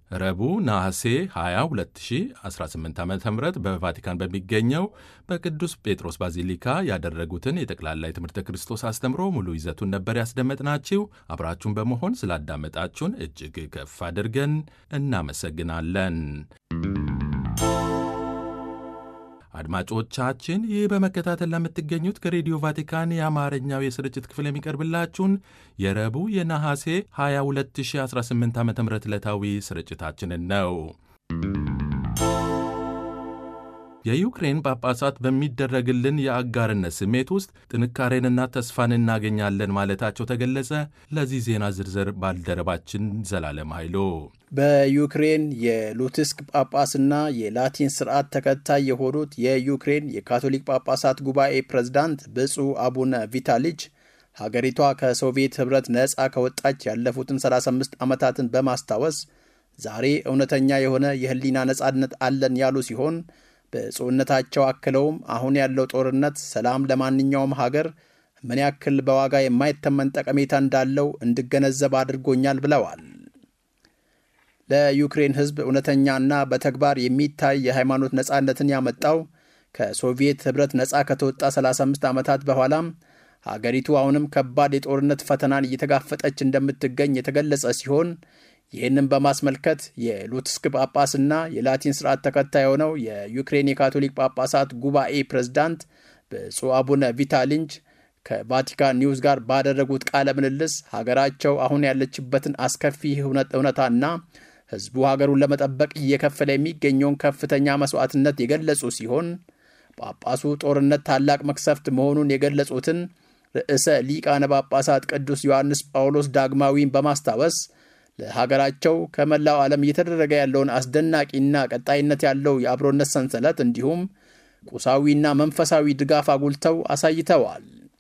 ረቡዕ ነሐሴ 20 2018 ዓ ም በቫቲካን በሚገኘው በቅዱስ ጴጥሮስ ባዚሊካ ያደረጉትን የጠቅላላ የትምህርተ ክርስቶስ አስተምሮ ሙሉ ይዘቱን ነበር ያስደመጥናችሁ። አብራችሁን በመሆን ስላዳመጣችሁን እጅግ ከፍ አድርገን እናመሰግናለን። አድማጮቻችን ይህ በመከታተል ለምትገኙት ከሬዲዮ ቫቲካን የአማርኛው የስርጭት ክፍል የሚቀርብላችሁን የረቡዕ የነሐሴ 22 2018 ዓ ም ዕለታዊ ስርጭታችንን ነው። የዩክሬን ጳጳሳት በሚደረግልን የአጋርነት ስሜት ውስጥ ጥንካሬንና ተስፋን እናገኛለን ማለታቸው ተገለጸ። ለዚህ ዜና ዝርዝር ባልደረባችን ዘላለም ኃይሎ በዩክሬን የሉትስክ ጳጳስና የላቲን ስርዓት ተከታይ የሆኑት የዩክሬን የካቶሊክ ጳጳሳት ጉባኤ ፕሬዝዳንት ብፁዕ አቡነ ቪታሊች ሀገሪቷ ከሶቪየት ኅብረት ነፃ ከወጣች ያለፉትን 35 ዓመታትን በማስታወስ ዛሬ እውነተኛ የሆነ የሕሊና ነፃነት አለን ያሉ ሲሆን ብፁዕነታቸው አክለውም አሁን ያለው ጦርነት ሰላም ለማንኛውም ሀገር ምን ያክል በዋጋ የማይተመን ጠቀሜታ እንዳለው እንድገነዘብ አድርጎኛል ብለዋል። ለዩክሬን ሕዝብ እውነተኛና በተግባር የሚታይ የሃይማኖት ነፃነትን ያመጣው ከሶቪየት ኅብረት ነፃ ከተወጣ 35 ዓመታት በኋላም ሀገሪቱ አሁንም ከባድ የጦርነት ፈተናን እየተጋፈጠች እንደምትገኝ የተገለጸ ሲሆን ይህንም በማስመልከት የሉትስክ ጳጳስና የላቲን ስርዓት ተከታይ የሆነው የዩክሬን የካቶሊክ ጳጳሳት ጉባኤ ፕሬዝዳንት ብፁዕ አቡነ ቪታሊንጅ ከቫቲካን ኒውስ ጋር ባደረጉት ቃለ ምልልስ ሀገራቸው አሁን ያለችበትን አስከፊ እውነታና ሕዝቡ ሀገሩን ለመጠበቅ እየከፈለ የሚገኘውን ከፍተኛ መስዋዕትነት የገለጹ ሲሆን ጳጳሱ ጦርነት ታላቅ መክሰፍት መሆኑን የገለጹትን ርዕሰ ሊቃነ ጳጳሳት ቅዱስ ዮሐንስ ጳውሎስ ዳግማዊን በማስታወስ ለሀገራቸው ከመላው ዓለም እየተደረገ ያለውን አስደናቂና ቀጣይነት ያለው የአብሮነት ሰንሰለት እንዲሁም ቁሳዊና መንፈሳዊ ድጋፍ አጉልተው አሳይተዋል።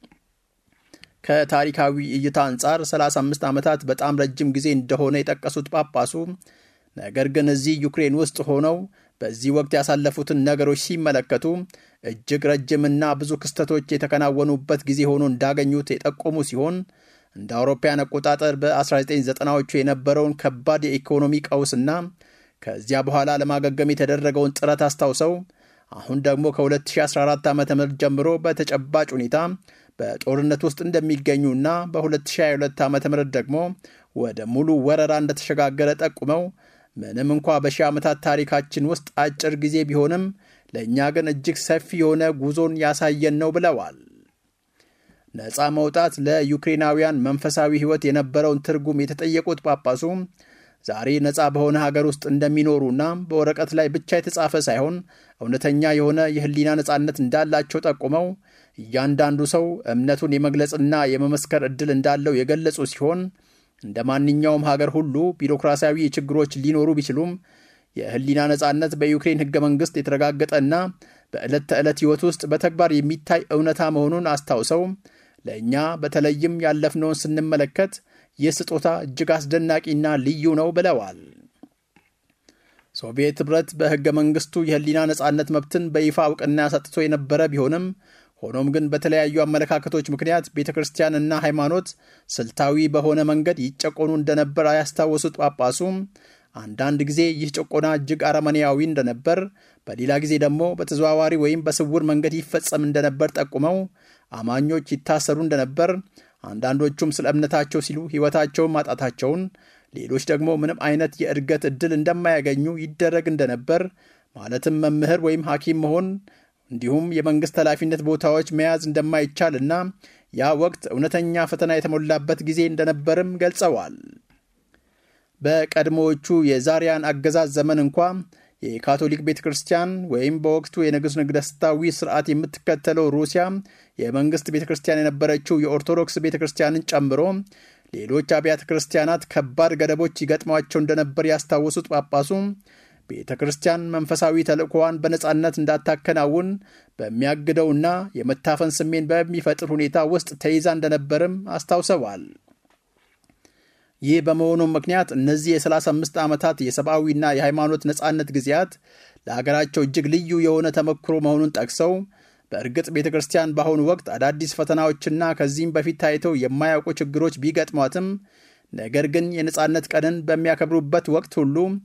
ከታሪካዊ እይታ አንጻር 35 ዓመታት በጣም ረጅም ጊዜ እንደሆነ የጠቀሱት ጳጳሱ ነገር ግን እዚህ ዩክሬን ውስጥ ሆነው በዚህ ወቅት ያሳለፉትን ነገሮች ሲመለከቱ እጅግ ረጅምና ብዙ ክስተቶች የተከናወኑበት ጊዜ ሆኖ እንዳገኙት የጠቆሙ ሲሆን እንደ አውሮፓያን አቆጣጠር በ1990ዎቹ የነበረውን ከባድ የኢኮኖሚ ቀውስና ከዚያ በኋላ ለማገገም የተደረገውን ጥረት አስታውሰው አሁን ደግሞ ከ2014 ዓ ም ጀምሮ በተጨባጭ ሁኔታ በጦርነት ውስጥ እንደሚገኙና በ2022 ዓ ም ደግሞ ወደ ሙሉ ወረራ እንደተሸጋገረ ጠቁመው ምንም እንኳ በሺህ ዓመታት ታሪካችን ውስጥ አጭር ጊዜ ቢሆንም ለእኛ ግን እጅግ ሰፊ የሆነ ጉዞን ያሳየን ነው ብለዋል። ነፃ መውጣት ለዩክሬናውያን መንፈሳዊ ሕይወት የነበረውን ትርጉም የተጠየቁት ጳጳሱ ዛሬ ነፃ በሆነ ሀገር ውስጥ እንደሚኖሩና በወረቀት ላይ ብቻ የተጻፈ ሳይሆን እውነተኛ የሆነ የሕሊና ነፃነት እንዳላቸው ጠቁመው እያንዳንዱ ሰው እምነቱን የመግለጽና የመመስከር ዕድል እንዳለው የገለጹ ሲሆን እንደ ማንኛውም ሀገር ሁሉ ቢሮክራሲያዊ ችግሮች ሊኖሩ ቢችሉም የሕሊና ነፃነት በዩክሬን ሕገ መንግሥት የተረጋገጠና በዕለት ተዕለት ሕይወት ውስጥ በተግባር የሚታይ እውነታ መሆኑን አስታውሰው ለእኛ በተለይም ያለፍነውን ስንመለከት ይህ ስጦታ እጅግ አስደናቂና ልዩ ነው ብለዋል። ሶቪየት ኅብረት በሕገ መንግሥቱ የሕሊና ነፃነት መብትን በይፋ እውቅና ሰጥቶ የነበረ ቢሆንም ሆኖም ግን በተለያዩ አመለካከቶች ምክንያት ቤተ ክርስቲያንና ሃይማኖት ስልታዊ በሆነ መንገድ ይጨቆኑ እንደነበር ያስታወሱት ጳጳሱ አንዳንድ ጊዜ ይህ ጭቆና እጅግ አረመኔያዊ እንደነበር፣ በሌላ ጊዜ ደግሞ በተዘዋዋሪ ወይም በስውር መንገድ ይፈጸም እንደነበር ጠቁመው አማኞች ይታሰሩ እንደነበር፣ አንዳንዶቹም ስለ እምነታቸው ሲሉ ሕይወታቸውን ማጣታቸውን፣ ሌሎች ደግሞ ምንም አይነት የእድገት ዕድል እንደማያገኙ ይደረግ እንደነበር ማለትም መምህር ወይም ሐኪም መሆን እንዲሁም የመንግሥት ኃላፊነት ቦታዎች መያዝ እንደማይቻል እና ያ ወቅት እውነተኛ ፈተና የተሞላበት ጊዜ እንደነበርም ገልጸዋል። በቀድሞዎቹ የዛሪያን አገዛዝ ዘመን እንኳ የካቶሊክ ቤተ ክርስቲያን ወይም በወቅቱ የንጉሥ ነገሥታዊ ስርዓት የምትከተለው ሩሲያ የመንግሥት ቤተ ክርስቲያን የነበረችው የኦርቶዶክስ ቤተ ክርስቲያንን ጨምሮ ሌሎች አብያተ ክርስቲያናት ከባድ ገደቦች ይገጥሟቸው እንደነበር ያስታወሱት ጳጳሱ ቤተ ክርስቲያን መንፈሳዊ ተልእኮዋን በነፃነት እንዳታከናውን በሚያግደውና የመታፈን ስሜን በሚፈጥር ሁኔታ ውስጥ ተይዛ እንደነበርም አስታውሰዋል። ይህ በመሆኑም ምክንያት እነዚህ የ35 ዓመታት የሰብአዊና የሃይማኖት ነፃነት ጊዜያት ለሀገራቸው እጅግ ልዩ የሆነ ተመክሮ መሆኑን ጠቅሰው በእርግጥ ቤተ ክርስቲያን በአሁኑ ወቅት አዳዲስ ፈተናዎችና ከዚህም በፊት ታይተው የማያውቁ ችግሮች ቢገጥሟትም ነገር ግን የነፃነት ቀንን በሚያከብሩበት ወቅት ሁሉ